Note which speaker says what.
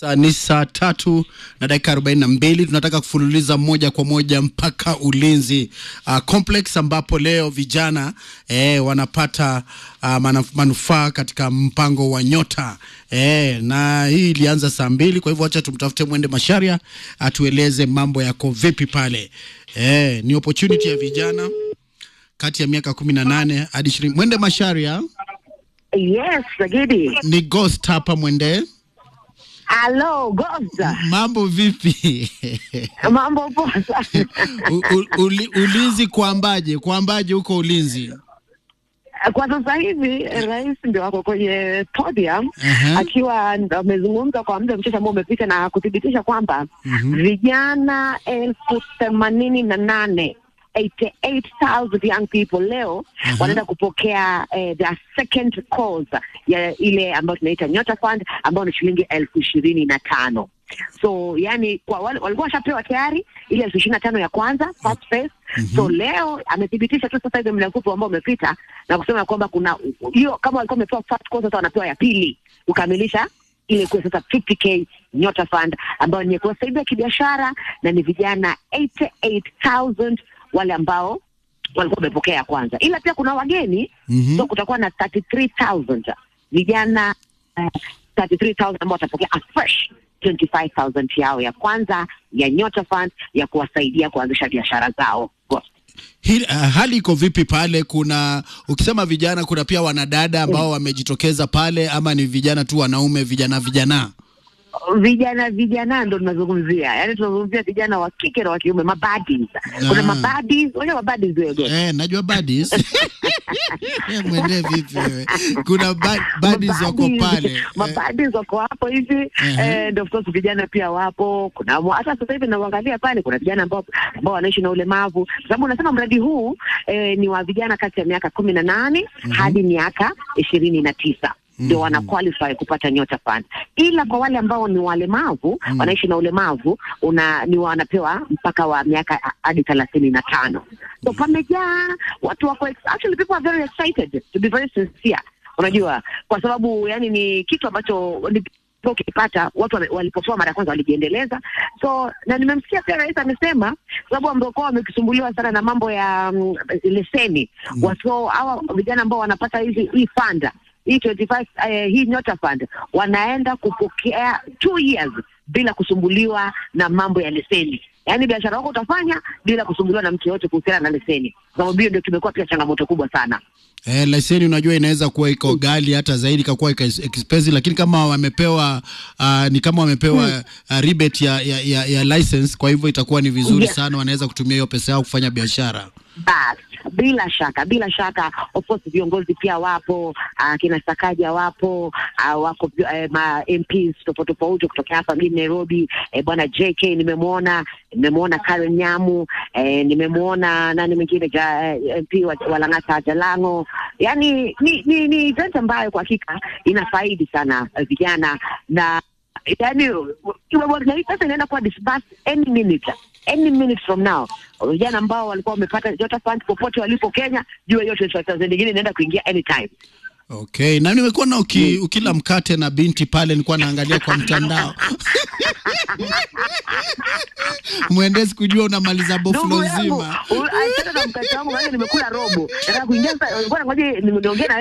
Speaker 1: Saa ni saa tatu na dakika arobaini na mbili. Tunataka kufululiza moja kwa moja mpaka Ulinzi uh, complex ambapo leo vijana eh, wanapata uh, manuf- manufaa katika mpango wa Nyota eh, na hii ilianza saa mbili. Kwa hivyo acha tumtafute Mwende Masharia atueleze mambo yako vipi pale. Eh, ni opportunity ya vijana kati ya miaka kumi na nane hadi ishirini. Mwende Masharia
Speaker 2: Yes, Sagidi.
Speaker 1: ni ghost hapa Mwende,
Speaker 2: Hello, Goza.
Speaker 1: mambo vipi?
Speaker 2: Mambo poa sana.
Speaker 1: U- u- uli, ulinzi kwambaje? Kwambaje huko ulinzi?
Speaker 2: Kwa sasa hivi rais ndio ako kwenye podium
Speaker 1: Aha.
Speaker 2: akiwa ndo amezungumza kwa muda mchache ambao umepita na kuthibitisha kwamba vijana elfu themanini na nane 88,000 young people leo wanaenda kupokea eh, their second cause ya ile ambayo tunaita Nyota Fund ambayo ni shilingi elfu ishirini na tano so yani kwa wale walikuwa washapewa tayari ile elfu ishirini na tano ya kwanza first phase so leo amethibitisha tu sasa hivi muda mfupi ambao umepita na kusema kwamba kuna hiyo kama walikuwa wamepewa first course sasa wanapewa ya pili kukamilisha ile kuwa sasa 50k Nyota Fund ambayo ni ya kuwasaidia kibiashara na ni vijana 88000 wale ambao walikuwa wamepokea ya kwanza, ila pia kuna wageni
Speaker 1: Mhm.
Speaker 2: so kutakuwa na 33000 vijana uh, 33000 ambao watapokea a fresh 25000 yao ya kwanza ya Nyota Fund ya kuwasaidia kuanzisha biashara zao.
Speaker 1: Hili, uh, hali iko vipi pale? Kuna ukisema vijana, kuna pia wanadada ambao wamejitokeza pale, ama ni vijana tu wanaume, vijana vijana?
Speaker 2: vijana vijana ndo tunazungumzia, yani tunazungumzia vijana wa kike na wa kiume, mabadis. Kuna
Speaker 1: Ah.
Speaker 2: mabadis, unajua mabadis wewe
Speaker 1: Eh, najua badis Eh, mwende vipi wewe? Kuna ba badis wako
Speaker 2: Mabadis,
Speaker 1: pale eh,
Speaker 2: mabadis wako hapo hivi
Speaker 1: Ehe.
Speaker 2: eh, and of course vijana pia wapo. Kuna wa- hata sasa hivi naangalia pale, kuna vijana ambao ambao wanaishi na ulemavu, kwa sababu unasema mradi huu eh, ni wa vijana kati ya miaka kumi na nane hadi miaka ishirini na tisa ndio wana qualify kupata Nyota Fund, ila kwa wale ambao ni walemavu wanaishi na ulemavu una ni wanapewa mpaka wa miaka hadi thelathini na tano. So pamejaa watu wako ex- actually people are very excited to be very sincere unajua kwa sababu yani ni kitu ambacho ni- ukipata watu wame- walipotoa mara ya kwanza walijiendeleza so na nimemsikia pia rais amesema sababu ambao kwa wamekisumbuliwa sana na mambo ya mm, leseni mm. watu hawa vijana ambao wanapata hizi hii fanda hii 25 eh, hii nyota fund wanaenda kupokea two years bila kusumbuliwa na mambo ya leseni yaani biashara wako utafanya bila kusumbuliwa na mtu yoyote kuhusiana na leseni kwa sababu hiyo ndio tumekuwa pia changamoto kubwa sana
Speaker 1: Eh, leseni unajua inaweza kuwa iko ghali hata zaidi ikakuwa iko expensive, lakini kama wamepewa uh, ni kama wamepewa uh, rebate ya, ya, ya, ya license, kwa hivyo itakuwa ni vizuri
Speaker 2: Yes.
Speaker 1: sana, wanaweza kutumia hiyo pesa yao kufanya biashara.
Speaker 2: Bas, bila shaka bila shaka, of course viongozi pia wapo, uh, kina Sakaja wapo, uh, wako uh, ma MPs tofauti tofauti kutokea hapa mjini Nairobi. Eh, bwana JK nimemwona, nimemwona Karen Nyamu, eh, nimemwona nani mwingine ja, eh, MP wa, wa Lang'ata Jalango. Yani ni, ni, ni event ambayo kwa hakika inafaidi sana eh, vijana na yani na hii pesa inaenda kuwa disbursed any minute any minute from now vijana ambao walikuwa wamepata Jota Fund popote walipo Kenya, jua hiyo 25,000 nyingine inaenda kuingia anytime.
Speaker 1: Okay, na nimekuwa na uki, ukila mkate na binti pale, nilikuwa naangalia kwa mtandao mwendezi kujua unamaliza boflo
Speaker 2: Ndugu yangu,
Speaker 1: zima.
Speaker 2: u- achana na mkate wangu, maana nimekula robo. Nataka kuingia sasa, ngoja ngoja niongee na